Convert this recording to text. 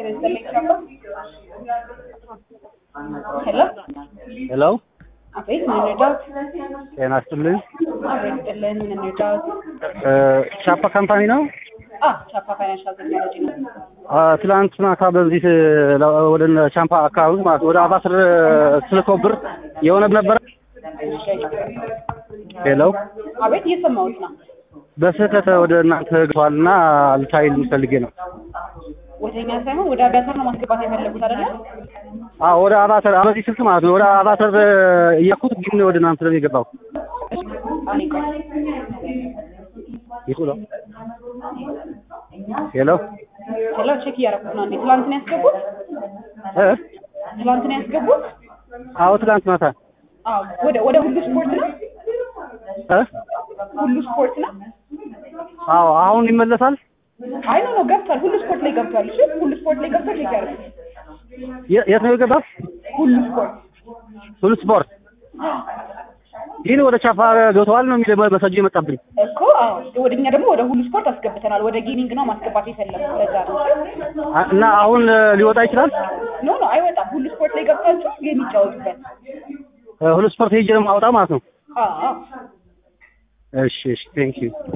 ይስጥልኝ ቻምባ። ሄሎ ሄሎ አቤት፣ ምን እንርዳዎት? ጤና ይስጥልኝ። አቤት ይስጥልን፣ ምን እንርዳዎት? እ ቻፓ ካምፓኒ ነው። አ ቻፓ ፋይናንሻል ቴክኖሎጂ ነው። አ ትላንት ማታ በዚህ ለ- ወደ ቻምፓ አካባቢ ማለት ወደ አባስር ስልኮ ብር የሆነ ነበረ። ሄሎ አቤት፣ እየሰማሁት ነው። በስህተት ወደ እናንተ ገብቷልና ልታይል ፈልጌ ነው። ወደኛ ሳይሆን ወደ አጋተር ነው ማስገባት የፈለጉት አይደለ? አዎ ወደ አባተር በዚህ ስልክ ማለት ነው። ወደ አባተር እያኩት ግን ወደ እናንተ ነው የገባው። አኔ ቆይ ይቁ ነው። ሄሎ ሄሎ፣ ቼክ እያደረኩት ነው። እንዴ ትላንት ነው ያስገቡት? እ ትላንት ነው ያስገቡት? አዎ ትላንት ማታ አዎ፣ ወደ ወደ ሁሉ ስፖርት ነው። እ ሁሉ ስፖርት ነው። አዎ አሁን ይመለሳል። አይ ኖ ኖ ገብቷል። ሁሉ ስፖርት ላይ ገብቷል። እሺ፣ ሁሉ ስፖርት ላይ ገብቷል። ቼክ ያደርጉት። የ- የት ነው የገባው? ሁሉ ስፖርት ሁሉ ስፖርት ግን ወደ ቻፓ ገብተዋል ነው የሚለው መሰጅ የመጣብኝ። እኮ አዎ፣ ወደኛ ደግሞ ወደ ሁሉ ስፖርት አስገብተናል። ወደ ጌሚንግ ነው ማስገባት የፈለጉት። ለዛ ነው። አ- እና አሁን ሊወጣ ይችላል። ኖ ኖ አይወጣም። ሁሉ ስፖርት ላይ ገብታችሁ ጌም ይጫወቱበት። ሁሉ ስፖርት ሄጄ ነው የማወጣው ማለት ነው። አዎ እሺ እሺ ቴንክ ዩ